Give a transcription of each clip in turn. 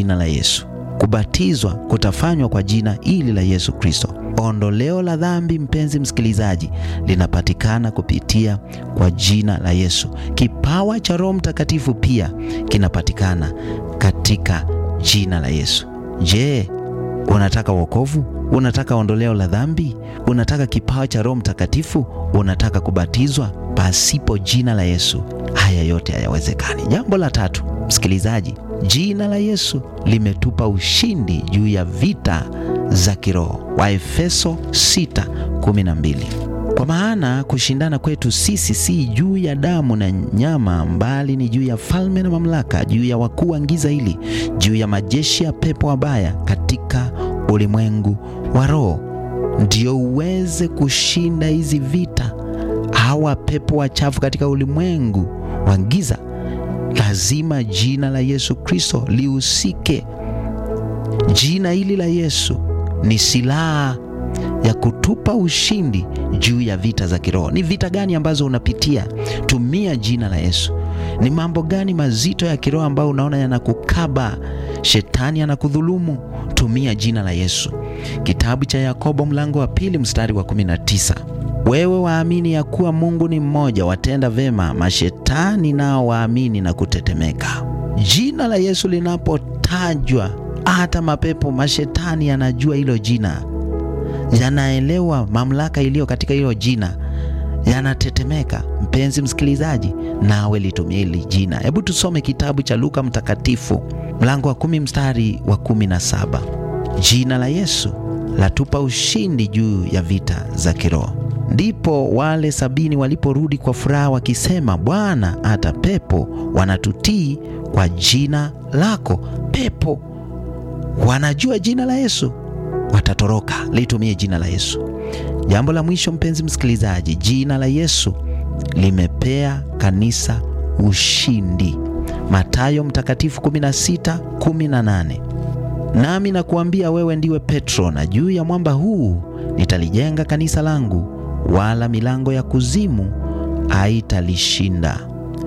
jina la Yesu. Kubatizwa kutafanywa kwa jina hili la Yesu Kristo. Ondoleo la dhambi, mpenzi msikilizaji, linapatikana kupitia kwa jina la Yesu. Kipawa cha Roho Mtakatifu pia kinapatikana katika jina la Yesu. Je, unataka wokovu? Unataka ondoleo la dhambi? Unataka kipawa cha Roho Mtakatifu? Unataka kubatizwa? Pasipo jina la Yesu haya yote hayawezekani. Jambo la tatu, msikilizaji, jina la Yesu limetupa ushindi juu ya vita za kiroho. Waefeso 6:12. Kwa maana kushindana kwetu sisi si juu ya damu na nyama, mbali ni juu ya falme na mamlaka, juu ya wakuu wa giza hili, juu ya majeshi ya pepo wabaya katika ulimwengu wa roho. Ndio uweze kushinda hizi vita, hawa pepo wachafu katika ulimwengu wa giza, lazima jina la Yesu Kristo lihusike. Jina hili la Yesu ni silaha ya kutupa ushindi juu ya vita za kiroho. Ni vita gani ambazo unapitia? Tumia jina la Yesu. Ni mambo gani mazito ya kiroho ambayo unaona yanakukaba, shetani anakudhulumu? Tumia jina la Yesu. Kitabu cha Yakobo mlango wa pili mstari wa 19, wewe waamini ya kuwa Mungu ni mmoja, watenda vema, mashetani nao waamini na kutetemeka. Jina la Yesu linapotajwa, hata mapepo, mashetani yanajua hilo jina yanaelewa mamlaka iliyo katika hilo jina, yanatetemeka. Mpenzi msikilizaji, nawe litumia hili jina. Hebu tusome kitabu cha Luka Mtakatifu mlango wa kumi mstari wa kumi na saba. Jina la Yesu latupa ushindi juu ya vita za kiroho. Ndipo wale sabini waliporudi kwa furaha wakisema, Bwana, hata pepo wanatutii kwa jina lako. Pepo wanajua jina la Yesu watatoroka. Litumie jina la Yesu. Jambo la mwisho, mpenzi msikilizaji, jina la Yesu limepea kanisa ushindi. Mathayo Mtakatifu 16:18, nami nakuambia wewe ndiwe Petro, na juu ya mwamba huu nitalijenga kanisa langu, wala milango ya kuzimu haitalishinda.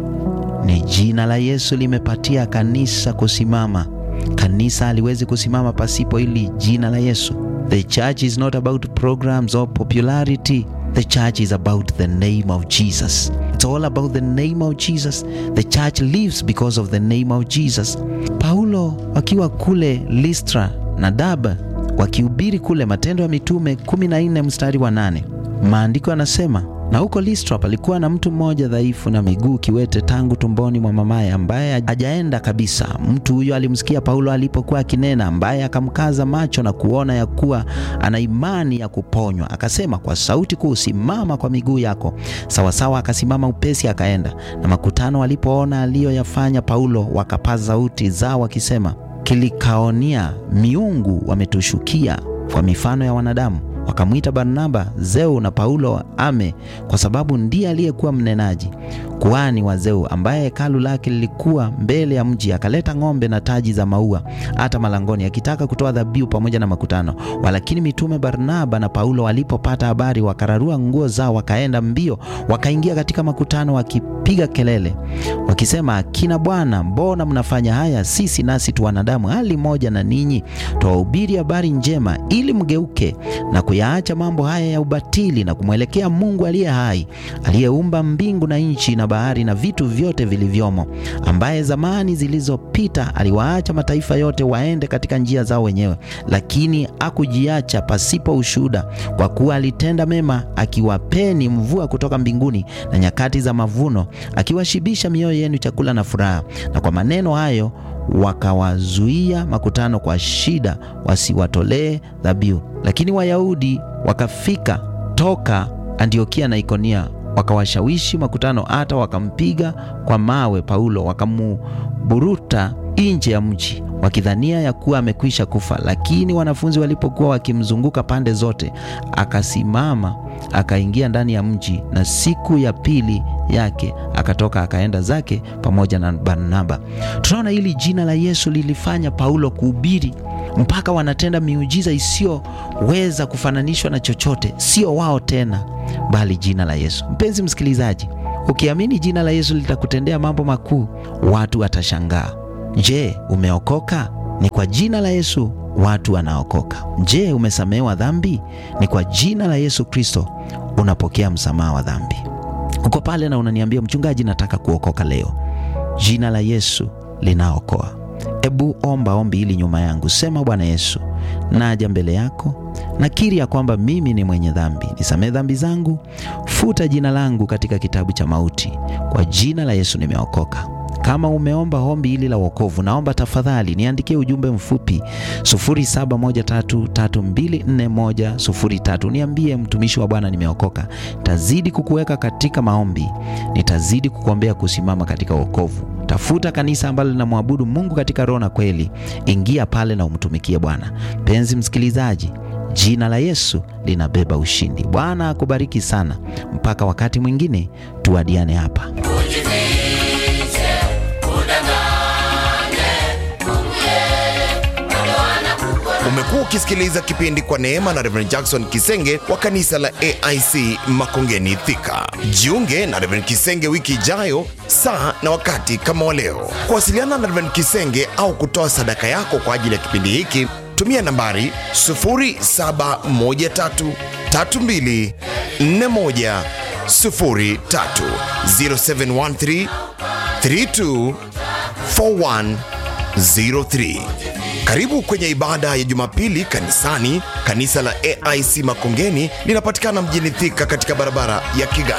Ni jina la Yesu limepatia kanisa kusimama. Kanisa haliwezi kusimama pasipo hili jina la Yesu. The church is not about programs or popularity. The church is about the name of Jesus. It's all about the name of Jesus. The church lives because of the name of Jesus. Paulo wakiwa kule Listra na Derbe wakihubiri kule, Matendo ya Mitume 14 mstari wa 8, maandiko yanasema na huko Listra palikuwa na mtu mmoja dhaifu na miguu kiwete tangu tumboni mwa mamaye, ambaye hajaenda kabisa. Mtu huyo alimsikia Paulo alipokuwa akinena, ambaye akamkaza macho na kuona ya kuwa ana imani ya kuponywa, akasema kwa sauti kuu, simama kwa miguu yako. Sawasawa, akasimama upesi, akaenda. Na makutano walipoona aliyoyafanya Paulo, wakapaza sauti zao wakisema, kilikaonia miungu wametushukia kwa mifano ya wanadamu wakamwita Barnaba Zeu na Paulo Ame, kwa sababu ndiye aliyekuwa mnenaji. Kuhani wa Zeu, ambaye hekalu lake lilikuwa mbele ya mji, akaleta ng'ombe na taji za maua hata malangoni, akitaka kutoa dhabihu pamoja na makutano. Walakini mitume Barnaba na Paulo walipopata habari, wakararua nguo zao, wakaenda mbio, wakaingia katika makutano, wakipiga kelele wakisema, akina Bwana, mbona mnafanya haya? Sisi nasi tu wanadamu hali moja na ninyi, twawahubiri habari njema, ili mgeuke na kuyaacha mambo haya ya ubatili na kumwelekea Mungu aliye hai, aliyeumba mbingu na nchi na bahari na vitu vyote vilivyomo, ambaye zamani zilizopita aliwaacha mataifa yote waende katika njia zao wenyewe, lakini hakujiacha pasipo ushuhuda, kwa kuwa alitenda mema, akiwapeni mvua kutoka mbinguni na nyakati za mavuno, akiwashibisha mioyo yenu chakula na furaha. Na kwa maneno hayo wakawazuia makutano kwa shida, wasiwatolee dhabihu. Lakini Wayahudi wakafika toka Antiokia na Ikonia, wakawashawishi makutano, hata wakampiga kwa mawe Paulo, wakamuburuta nje ya mji, wakidhania ya kuwa amekwisha kufa. Lakini wanafunzi walipokuwa wakimzunguka pande zote, akasimama akaingia ndani ya mji, na siku ya pili yake akatoka akaenda zake pamoja na Barnaba. Tunaona hili jina la Yesu lilifanya Paulo kuhubiri mpaka wanatenda miujiza isiyoweza kufananishwa na chochote, sio wao tena, bali jina la Yesu. Mpenzi msikilizaji, ukiamini jina la Yesu litakutendea mambo makuu, watu watashangaa. Je, umeokoka? Ni kwa jina la Yesu watu wanaokoka. Je, umesamehewa dhambi? Ni kwa jina la Yesu Kristo unapokea msamaha wa dhambi. Uko pale na unaniambia mchungaji, nataka kuokoka leo. Jina la Yesu linaokoa. Ebu omba ombi hili nyuma yangu, sema: Bwana Yesu, naja mbele yako, nakiri ya kwamba mimi ni mwenye dhambi. Nisamehe dhambi zangu, futa jina langu katika kitabu cha mauti. Kwa jina la Yesu nimeokoka. Kama umeomba ombi hili la wokovu, naomba tafadhali niandikie ujumbe mfupi 0713324103. Niambie, mtumishi wa Bwana, nimeokoka. Tazidi kukuweka katika maombi, nitazidi kukuombea kusimama katika wokovu. Tafuta kanisa ambalo linamwabudu Mungu katika roho na kweli. Ingia pale na umtumikie Bwana. Penzi msikilizaji, jina la Yesu linabeba ushindi. Bwana akubariki sana. Mpaka wakati mwingine, tuadiane hapa. Umekuwa ukisikiliza kipindi kwa neema na Reverend Jackson Kisenge wa kanisa la AIC Makongeni Thika. Jiunge na Reverend Kisenge wiki ijayo saa na wakati kama wa leo. Kuwasiliana na Reverend Kisenge au kutoa sadaka yako kwa ajili ya kipindi hiki, tumia nambari 0713324103 0713 324103. Karibu kwenye ibada ya Jumapili kanisani. Kanisa la AIC Makongeni linapatikana mjini Thika katika barabara ya Kigali.